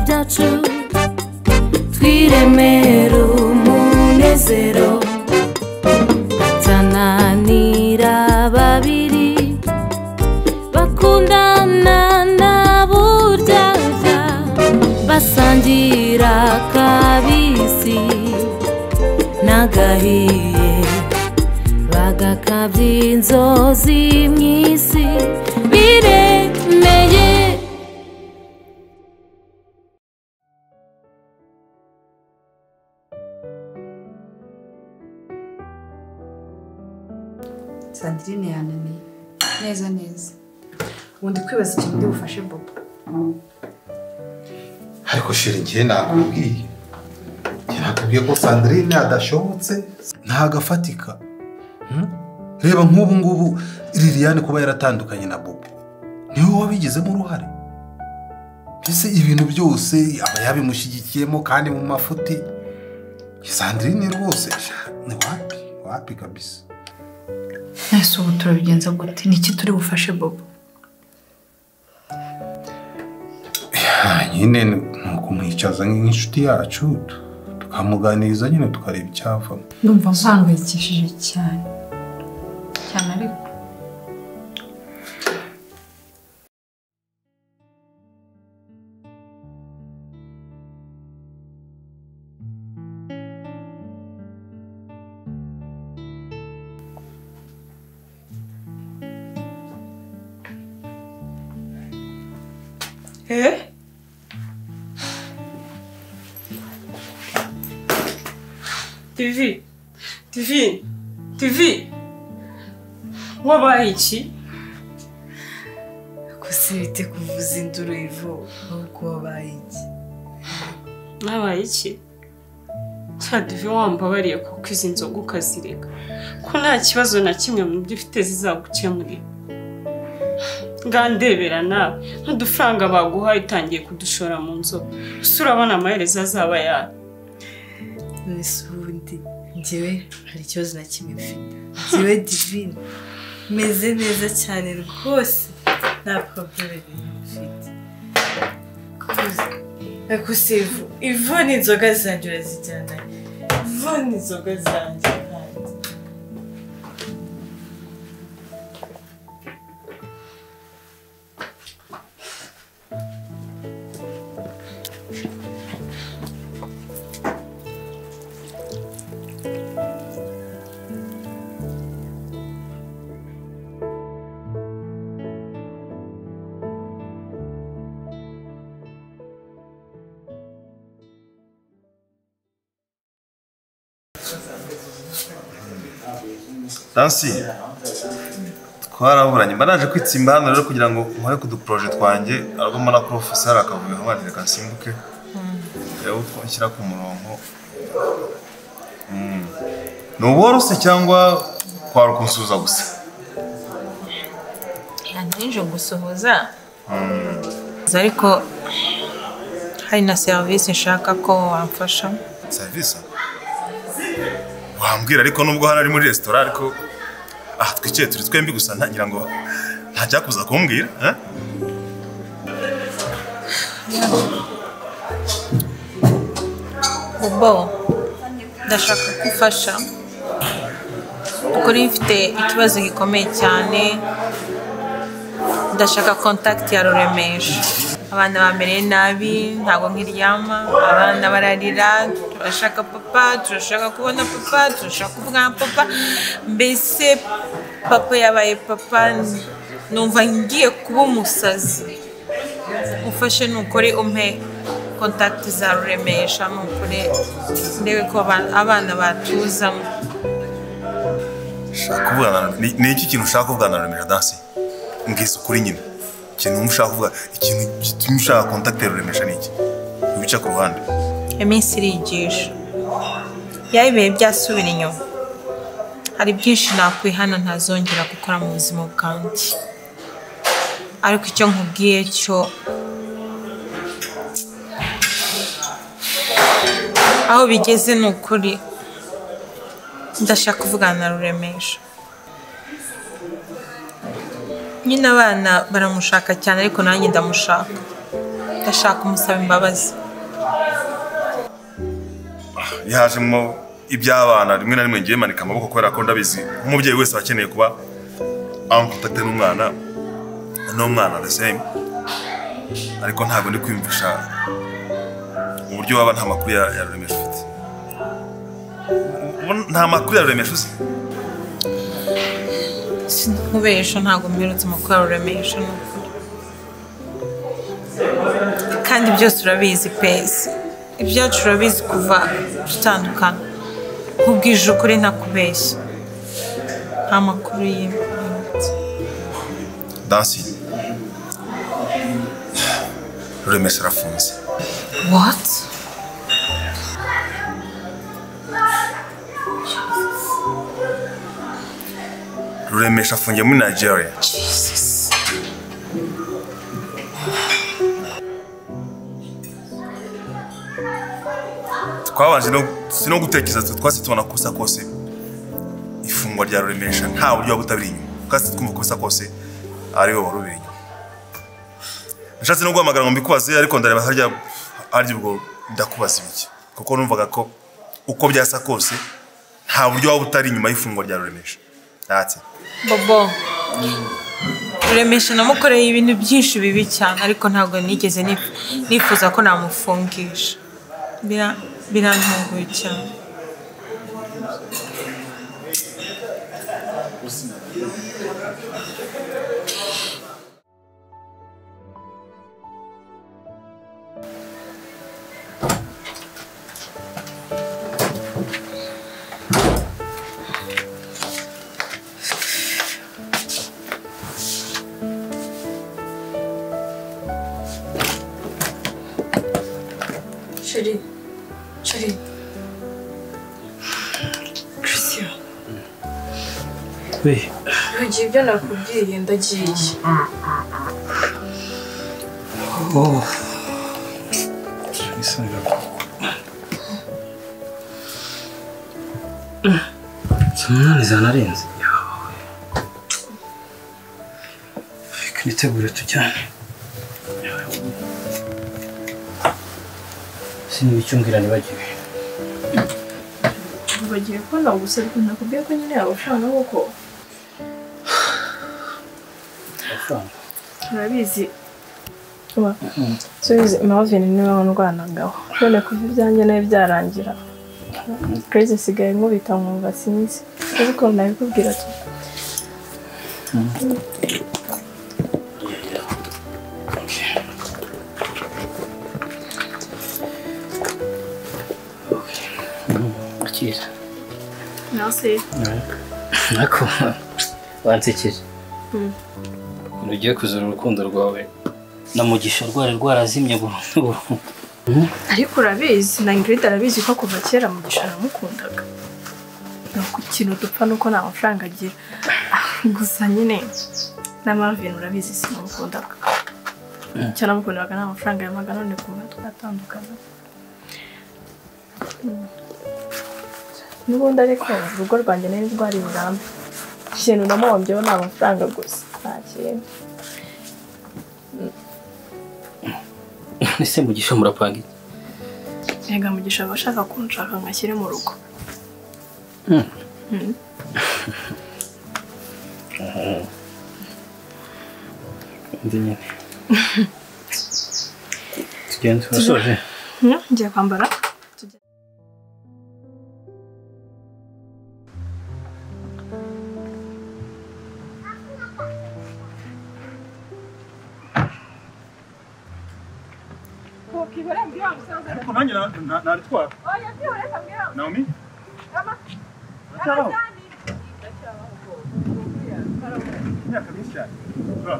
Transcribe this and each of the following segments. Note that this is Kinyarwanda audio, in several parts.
cyacu twiremere umunezero tananira babiri bakundana na buryaga basangira kabisi n'agahiye bagakabya inzozi mu isi biremeye sandirine yananiye neza neza ubundi kwibaza ikintu ndi bufashe bobo ariko shira igihe nakubwiye njye nakubwiye ko sandirine adashobotse ntagafatika Hmm? reba nk'ubu ngubu liliane kuba yaratandukanye na bobo niwe wabigizemo uruhare mbese ibintu byose aba yabimushyigikiyemo kandi mu mafuti sandirine rwose sha, ni wapi wapi kabisa ese ubu turabigenza gute niki turi bufashe bobo Ah, nyine ni ukumwicaza nk'inshuti yacu tu- tukamuganiriza nyine tukareba icyavamo ndumva mpangayikishije cyane cyane ariko tivi tivi tivi wabaye iki gusa bite kuvuza induru ivu ahubwo wabaye iki wabaye iki cya divi wambabariye kuko izi nzoga ukazireka ko nta kibazo na kimwe mu byo ufite zizagukemurira ngandebera nawe nk'udufaranga baguhaye utangiye kudushora mu nzoga ese urabona amaherezo azaba yayo nese ubundi ngewe hari ikibazo na kimwe mfite ngewe divine meze neza cyane rwose nta probleme mfite ariko si ivu ivu ni inzoga zanjye urazijyana ivu ni inzoga zanjye kandi Nancy twaraburanye mba naje kwitsimba hano rero kugira ngo nkore ku duporoje twanjye arwamo na porofeseri akavuga ngo reka nsimbuke reba uko nshyira ku murongo Mm. ni ubworoshye cyangwa kwara ukunsuza gusa ntijo gusuhuza Gusa ariko hari na serivisi nshaka ko wamfasha serivisi wambwira ariko nubwo hano ari muri resitora ariko ah twicaye turi twembi gusa ntagira ngo ntajyakuza kumbwira eh? Bobo ndashaka ko ufasha kuri mfite ikibazo gikomeye cyane ndashaka kontakiti ya ruremesha abana bamereye nabi ntabwo nkiryama abana bararira turashaka papa turashaka kubona papa turashaka kuvugana na papa mbese papa yabaye papa numva ngiye kuba umusazi ufashe nukuri umpe kontakiti za ruremesha nukuri ndebe ko aba- abana batuzamo ushaka kuvugana na ni ni iki kintu ushaka kuvugana na remera dansi mbwiza ukuri nyine ikintu wumva ushaka kuvuga ikintu gituma ushaka kontakite ruremesha ni iki ibice ku ruhande iminsi irigisha yaba ibihe byasubira inyuma hari byinshi nakwihana ntazongera gukora mu buzima bwanjye ariko icyo nkubwiye cyo aho bigeze ni ukuri ndashaka kuvugana na ruremesha nyine abana baramushaka cyane ariko nanjye ndamushaka ndashaka umusaba imbabazi yajemo iby'abana rimwe na rimwe ngiye manika amaboko kubera ko ndabizi nk'umubyeyi wese aba akeneye kuba ankotakite n'umwana n'umwana the same ariko ntabwo ndi kwiyumvisha uburyo waba nta makuru ya ya ruremesha ufite Ubu nta makuru ya ruremesha uzi sinakubesha ntabwo mperutse mu kwaruremesha ni ukuri kandi byose urabizi pesi ibyacu urabizi kuva dutandukana nkubwije ukuri ntakubeshya nta makuru y'impamvu dansi ruremesha arafunze wati ruremesha afungiye muri nigeria twabanje no si no gutekereza twe twasi tubona ko bisa kose ifungwa rya ruremesha nta buryo waba utabiri inyuma twasi twumva ko bisa kose ariwe wari ubiri inyuma nashatse no guhamagara ngo mbikubaze ariko ndareba harya harya ubwo ndakubaza ibiki kuko numvaga ko uko byasa kose nta buryo waba utari inyuma y'ifungwa rya ruremesha ntatse bobo ruremesha namukoreye ibintu byinshi bibi cyane ariko ntabwo nigeze nif- nifuza ko namufungisha Bira- birantunguye cyane Chérie, chérie. Christian, we nkugira ibyo nakubwiye ndagiye. oh bisaga umunani ijana arenze yawe reka nitegure tujyane sinzi icyo mbwira nibagiwe bagiye kubona gusa ariko nakubwiye ko nyine yaba ushaka kuko amafaranga urabizi uba subizi mavini niwe ndwanagaho none kuva ibyanjye nawe byarangira kerezi isigaye nkubita nkumva sinzi ariko nabikubwira ati akira nawe se nako wansekeje ukuntu ugiye kuzura urukundo rwawe na mugisha rwari rwarazimye burundu burundu ariko urabizi na ingirida arabizi ko kuva kera mu gishoro mukundaga ni uko ikintu dupfa nuko nta mafaranga agira gusa nyine na mavini urabizi sinamukundaga icyo namukundaga nta mafaranga yamaga none kumva twatandukana Mm. n'ubundi ariko urugo rwanjye nari rwari burambe ikintu namuhombyeho ni amafaranga gusa nta kindi ese mugisha murapanga iki Erega mugisha aba ashaka kunshaka ngo ashyire mu rugo Mm. Mm. undi nyine tugenda turasoje Mm, ngiye kwambara ariko nanjye na- na- naritwara naomi Cyaraho. imyaka myinshi cyane Bro.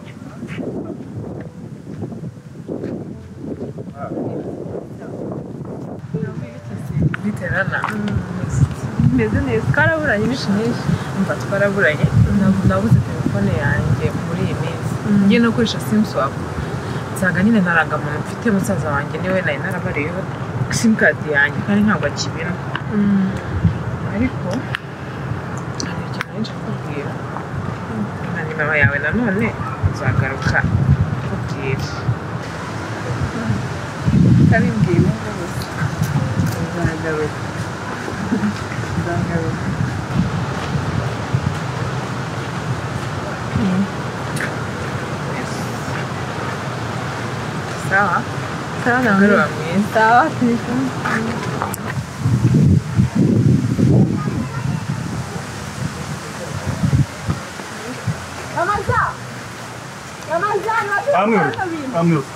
biterana bimeze neza twaraburanye bishimisha mva twaraburanye Nab- nabuze telefone yanjye muri iyi minsi ngiye no gukoresha simuswapu nsanga nyine ntarangamuntu mfite musaza wanjye niwe nari narabariyeho simukadi yanjye kandi ntabwo akibina ariko hari ikintu nari kubwira na nimero yawe nanone uzagaruka kubwira kandi mbwira uzagaruka Sawa. Sawa na Mugoroba mwiza. Sawa telefone. Amıyoruz. Amıyoruz.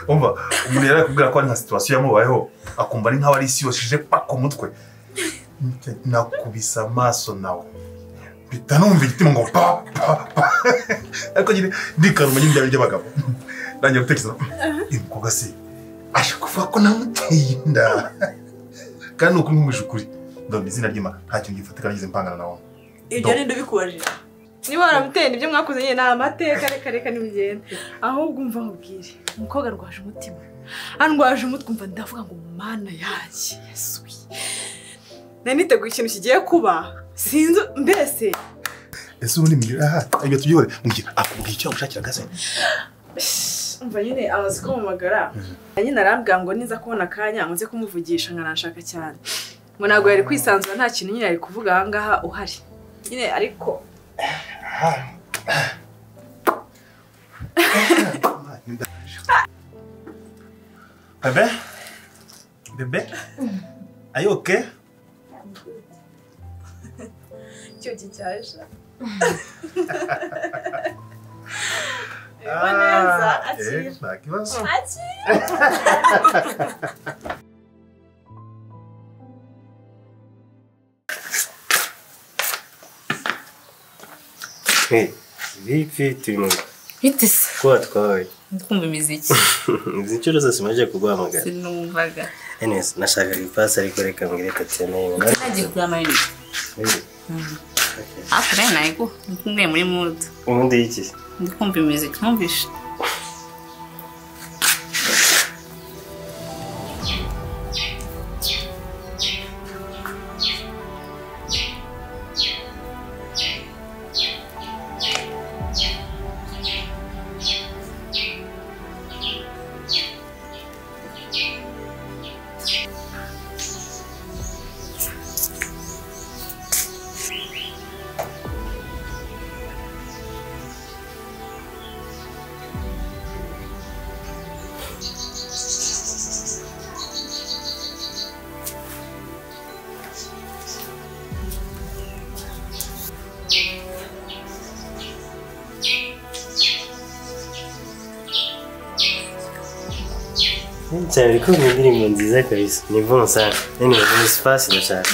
umva umuntu yari akubwira ko ari nka situwasiyo yamubayeho akumva ari nk'aho ari isi yose ije paka umutwe nakubise amaso nawe mpita numva igitima ngo pa pa pa ariko nyine ndikana umujyi ndabirya abagabo ntangira gutekereza uyu mukobwa si aje kuvuga ko namuteye inda kandi ni ukuri nkumvise ukuri ndumva izina ry'imana nta kintu gifatika ngize mpangana nawe ibyo ninde ubikubaje Niba waramuteye ibyo mwakoze nyine ni amateka reka reka nibigenda. Ahubwo umva mubwire. Umukobwa arwaje umutima. Andwaje umutwe umva ndavuga ngo mana yanjye yasuye. Nari niteguye ikintu kigiye kuba. Sinzi mbese. ese ubundi mbwira aha ibyo tubyihore mbwira akubwira icyo yagushakira gase umva nyine amaze kumumagara nyine arambwira ngo niza kubona akanya nze kumuvugisha nkanashaka cyane ngo ntabwo yari kwisanzura nta kintu nyine yari kuvuga aha ngaha uhari nyine ariko bebe bebe are you okay icyo kicyasha Ah, eh, nta kibazo. vipi turi mu bite se kuba twabaye ndumva imiziki izi nshuro zose maze kuguhamagara sinumvaga anyways nashakaga ipasi ariko reka mbwire tatiyana nagiye kugura amayinite hafi rero nayiguha ndi kumwe muri mudu ubundi y'iki ndi kumva imiziki mwumvishe cyane uri kumva indirimbo nziza kabisa ni bon sana anyways ni sipasi ndashaka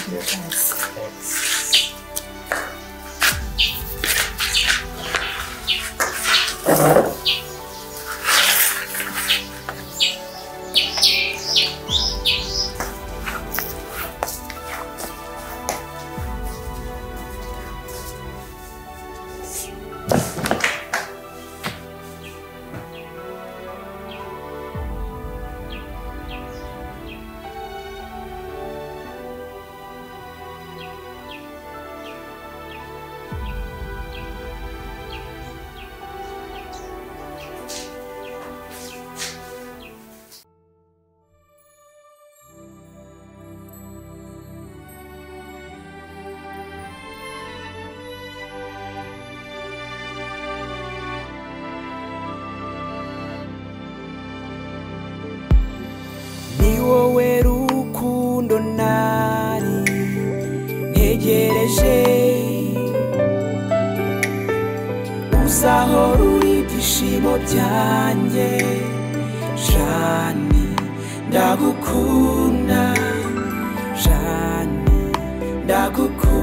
ni wowe rukundo nari ntegereje uzaho ruri ibyishimo byanjye jani ndagukunda jani ndagukunda